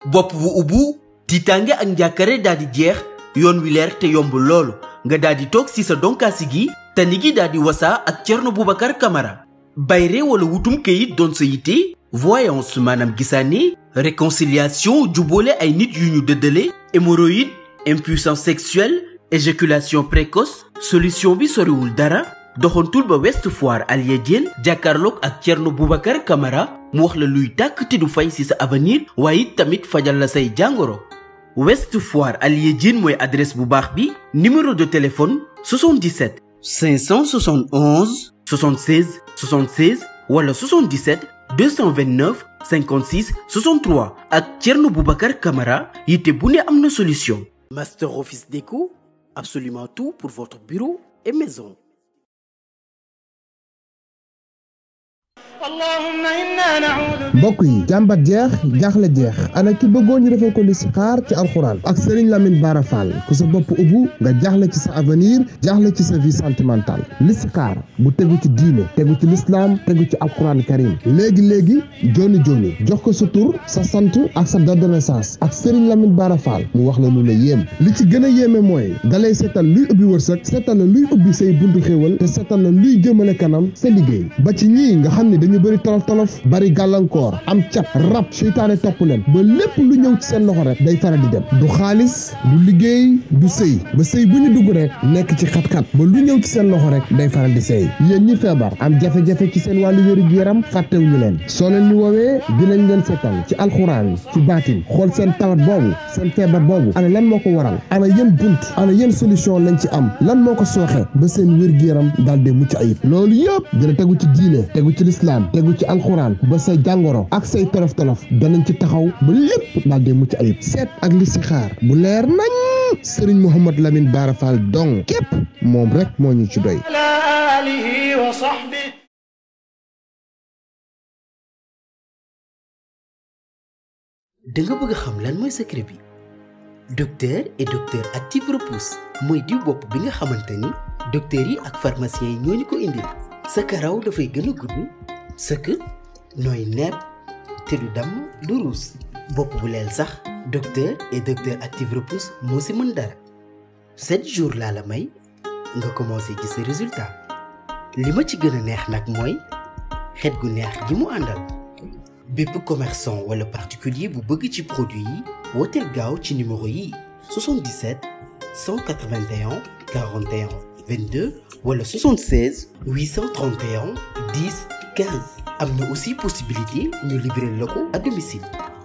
bopp bu ubbu tiitaange ak njàkkare daal di jeex yoon wi leer te yomb loolu nga daal di toog si sa donkaasi gi tani gi daal di wasaa ak Thierno Boubacar Camara bayre wala wutum kayit doon sa yitte voyance maanaam gisaane réconciliation jubboole ay nit yu ñu dëddale hémorroïde impuissance sexuelle éjaculation précoce solution bi soriwul dara doxantul ba West Foire Alia Diène jàkkaarloog ak Thierno Boubacar Camara mu wax la luy tàkk te du fay ci sa avenir waaye it tamit fajal la say jàngoro West Foire Alia Diène mooy adresse bu baax bi numéro de téléphone 77 571 76 76 wala 77 229 56 63 ak Thierno Boubacar Camara yitte bu ne am na solution. Master Office Déco, absolument tout pour votre bureau et maison. mbokk yi jàmbat jeex jaaxle jeex ana ki bëggoon ñu defal ko listixaar ci alxuraan ak Serigne Lamine Bara Fall ku sa bopp ubbu nga jaaxle ci sa avenir jaaxle ci sa vie sentimentale listixaar bu tegu ci diine tegu ci lislaam tegu ci alxuraan karim léegi léegi joni joni jox ko sa tur sa sant ak sa date de naissance ak Serigne Lamine Bara Fall mu wax la lu la yéem li ci gën a yéeme mooy dalay seetal luy ubbi wërsëg seetal la luy ubbi say buntu xéewal te seetal la luy jëmale kanam sa liggéey ba ci ñii nga xam ne dañu bëri tolof tolof bari gàllankoor am cat rab seytaane topp leen ba lépp lu ñëw ci seen loxo rek day faral di dem du xaalis du liggéey du sëy ba sëy bu ñu dugg rek nekk ci xat-xat ba lu ñëw ci seen loxo rek day faral di sëy yéen ñi feebar am jafe-jafe ci seen wàllu wéru yaram fàttewuñu leen soo leen ñu woowee dinañ leen seetal ci alxuraan ci baatin xool seen tawat boobu seen feebar boobu ana lan moo ko waral ana yéen bunt ana yéen solution lañ ci am lan moo ko sooxe ba seen wér-gu-yaram daal di mucc ayib loolu yëpp dina tegu ci diine tegu ci lislaam tegu ci alxuraan ba say jàngoro ak say tolof tolof danañ ci taxaw ba lépp daal di mucc ayib seet ak listixaar bu leer nañ Serigne Mouhamad Lamine Bara Fall dong képp moom rek moo ñu ci doy. da nga bëgg xam lan mooy secret bi docteur et docteur active repousse mooy diw bopp bi nga xamante ni docteur yi ak pharmacien yi ñoo ñu ko indil sa karaw dafay gën a gudd sëkk nooy nepp te du damm du ruus bopp bu leel sax docteur et docteur active repousse moo si mën dara sept jours laa la may nga commencé gis sa résultat li ma ci gën a neex nag mooy xet gu neex gi mu àndal bépp commerçant wala particulier bu bëgg ci produit yi wooteel gaaw ci numéro yi 77 181 41 22 wala 76 831 10 15 am na aussi possibilité ñu livrer la ko à domicile.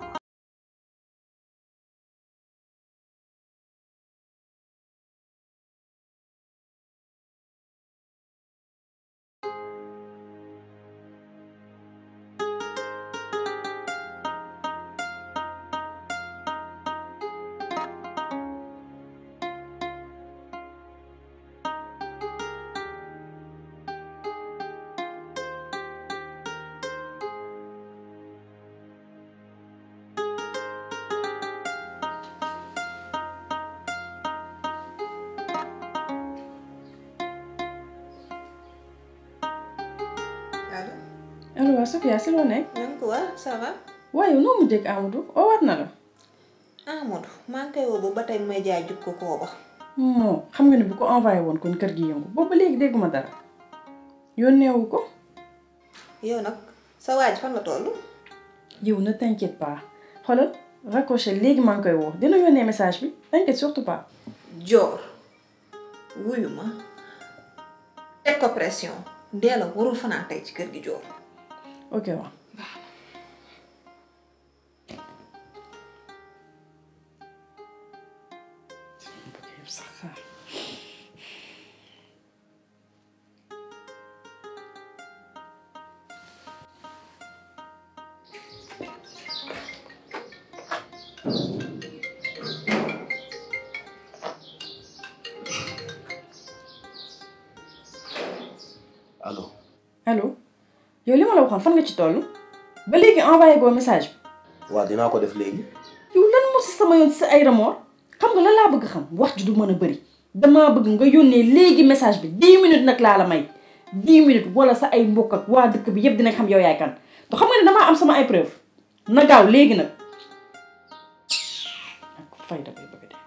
allo. allo waaw Sofia si loo nekk. na nga ko waa ça va. waaye noo mu jëkk Amadou oo war na la. Amadou maa ngi koy woo ba ba tey may jaay jub ko kooba. moo xam nga ne bu ko envoyé woon kon kër gi yëngu boobu ba léegi dégguma dara yónneewu ko. yow nag sa waaj fan la toll. yow ne t'inquiète pas xoolal raccroché léegi maa ngi koy woo dina yónnee message bi t'inquiète surtout pas. joor wuyu ma teg ko pression Ndéla warul fanaan tey ci kër gi joor. ok waaw. allo allo yow li ma la waxoon fan nga ci toll ba léegi envoyé goo message bi waaw dinaa ko def léegi yow lan moo si sama yoon si ay remords xam nga lan laa bëgg xam wax ji du mën a bëri damaa bëgg nga yónnee léegi message bi 10 minutes nag laa la may 10 minutes wala sa ay mbokk ak waa dëkk bi yëpp dinañ xam yow yaay kan te xam nga ne damaa am sama ay preuve na gaaw léegi nag fayda bay bëgg de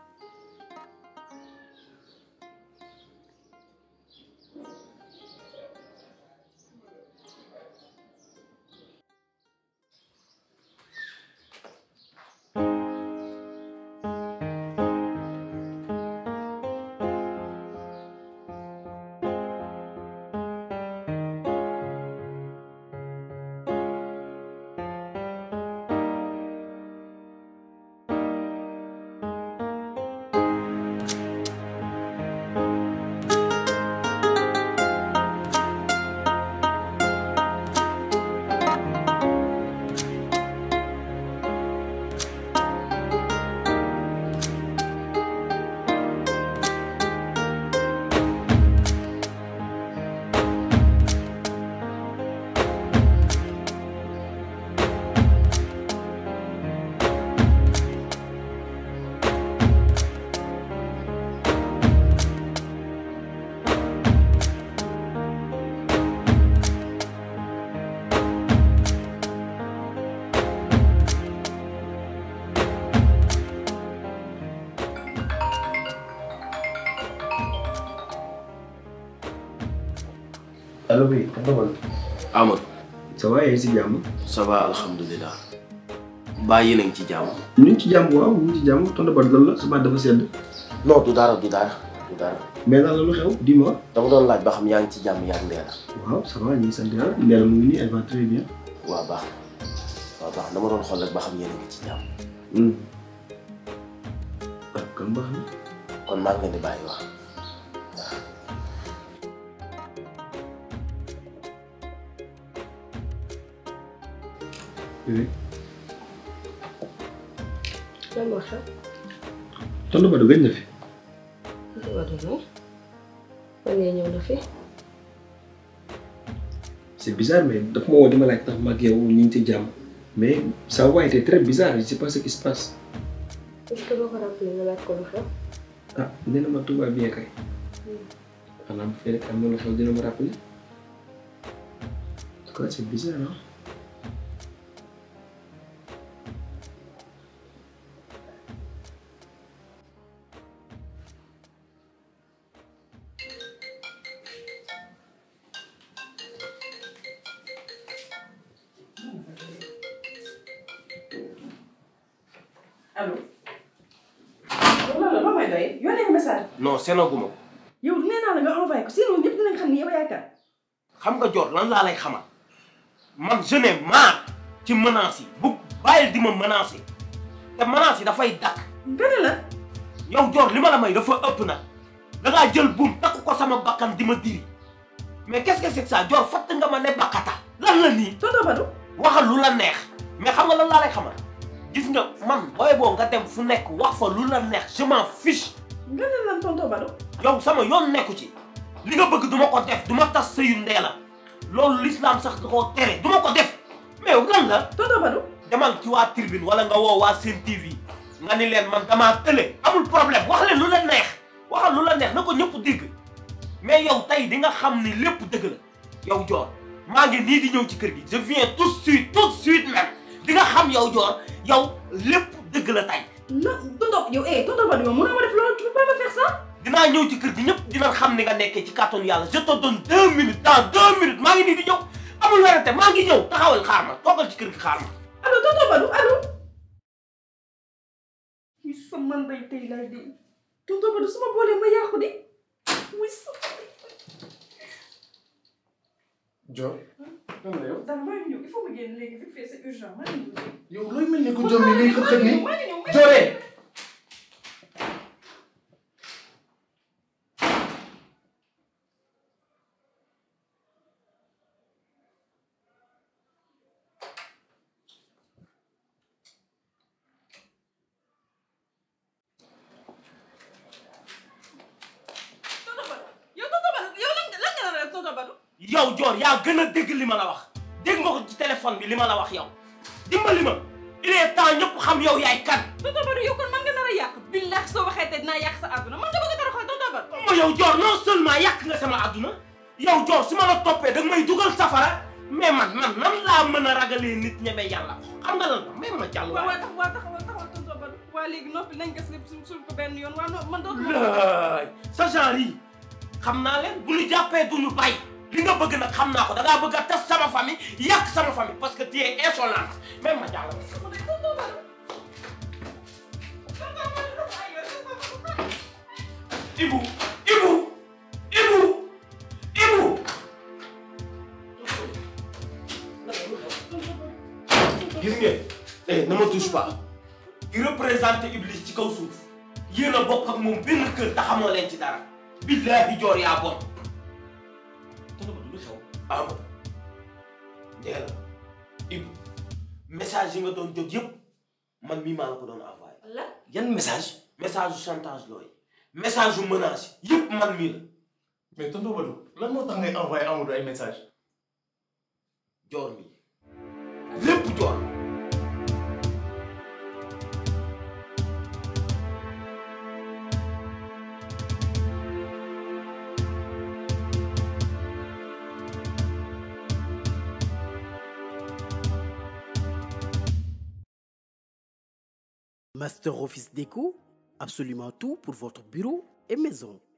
allo bi tonton Badou. Amadou ça va yéen si jàmm. ça va alhamdulilah baa yéen a ngi ci jàmm. ñu ngi ci jàmm waaw ñu ngi ci jàmm tonton Badou lan la sa baat dafa sedd. non du dara du dara du dara mais lan la lu xew dis-moi. dama doon laaj ba xam yaa ngi ci jàmm yaa ngi Ndéla. waaw ça va ñu ngi sant yàlla Ndéla mu ngi nii elle va très bien. waaw baax na waaw baax na dama doon xool rek ba xam yéen a ngi ci jàmm. ah kon baax na. kon maa ngi leen di bàyyi wax. oui. lan moo xew. tonton Badou gëj na fi. li ma doon moom. fan yii ñëw na fi. c'est bizarre mais daf ma woo di ma laaj tax ma ak yow ñu ngi ci jàmm. mais sa voix était très bizarre je sais pas ce qui se passe. est-ce que boo ko rappelé nga laaj ko lu xew. ah nee na ma tout va bien kay. xanaa bu fekkee am na lu xew dina ma rappeler. en tout cas c'est bizarre ah. allo. yow lan la loo may doy yónnee nga message. non senaguma ko yow nee naa la nga envoyé ko sinon ñëpp dinañ xam ni yow yaay kan. xam nga jot lan laa lay xamal man je n'ai marre ci menaces yi bu bàyyil di ma menacer te menaces yi dafay dakk nga ne la. yow jor li ma la may dafa ëpp nag dangaa jël buum takk ko sama bakkan di ma diri mais qu'est-ce que c'est que ça jor fatt nga ma ne bakkata lan la nii tonton Badou. waxal lu la neex mais xam nga lan laa lay xamal gis nga man booy boo nga dem fu nekk wax fa lu la neex je m'en fiche nga ne lan tonton Badou. yow sama yoon nekku ci li nga bëgg duma ko def duma tas sëyu Ndéla loolu l'islam sax da koo tere duma ko def mais yow lan la tonton Badou. demal ci waa tribune wala nga woo waa Sen TV nga ni leen man damaa tële amul problème wax leen lu la neex waxal lu la neex na ko ñëpp dégg mais yow tey di nga xam ni lépp dëgg la yow Dior maa ngi nii di ñëw ci kër gi je viens tout de suite tout de suite même di nga xam yow Dior yow lépp dëgg la tey na tonton yow eh tonton Badou yow mënoo ma def loolu tu peux pas me faire ça. dinaa ñëw ci kër gi ñëpp dina xam ni nga nekkee ci kàttanu yàlla je te donne deux minutes dans deux minutes maa ngi nii di ñëw amul werante maa ngi ñëw taxawal xaar ma toogal ci kër gi xaar ma allo tonton Badou allo. muy sama ndey tey lay de tonton Badou su ma boolee ma yàqu de muy sama Dior lan la yow dara maa ngi ñëw il faut ma génn léegi vite fait c'est urgent maa ngi ñëw. yow looy mel ni ku jom ni ngay xët xët ni maa ngi ñëw Dioré tonton Badou yow tonton Badou yow lan nga lan nga nar a def tonton Badou. yow Dior yaa gën a dégg li ma la wax dégg nga ko ci téléphone bi li ma la wax yow dimbali ma il est temps ñëpp xam yow yaay kan tonton Badou yow kon man nga nar a yàq billahi soo waxee te dinaa yàq sa àdduna man nga bëgg a dara xool tonton Badou. ma yow Dior non seulement yàq nga sama àdduna yow Dior su ma la toppee da nga may dugal safara mais man man nan laa mën a ragalee nit ñeme yàlla xam nga lan la may ma jàll waaw waaye waaw tax waaw taxawal taxawal tonton Badou waaye waa léegi noppi nañ gas lépp suul suul ko benn yoon waa no man dootuma laay sa genre yi xam naa leen bu ñu jàppee du ñu bay li nga bëgg nag xam naa ko da ngaa bëgg a tas sama famille yàq sama famille parce que tu es insolent même ma jàll Ibu Ibu Ibu Ibu gis ngeen eh ne me touche pas ki représenté Iblis ci kaw suuf yéen a bokk ak moom benn kër te xamoo leen ci dara billaahi joor yaa bon te nga du xew Amadou Ndéla Ibu message yi nga doon jot yëpp man mii maa la ko doon envoyé lan yan message message yu chantage looy message yu menace yëpp man mii la mais tonton Badou lan moo tax ngay envoyé Amadou ay message joor mii lépp joor Master Office Déco, absolument tout pour votre bureau et maison.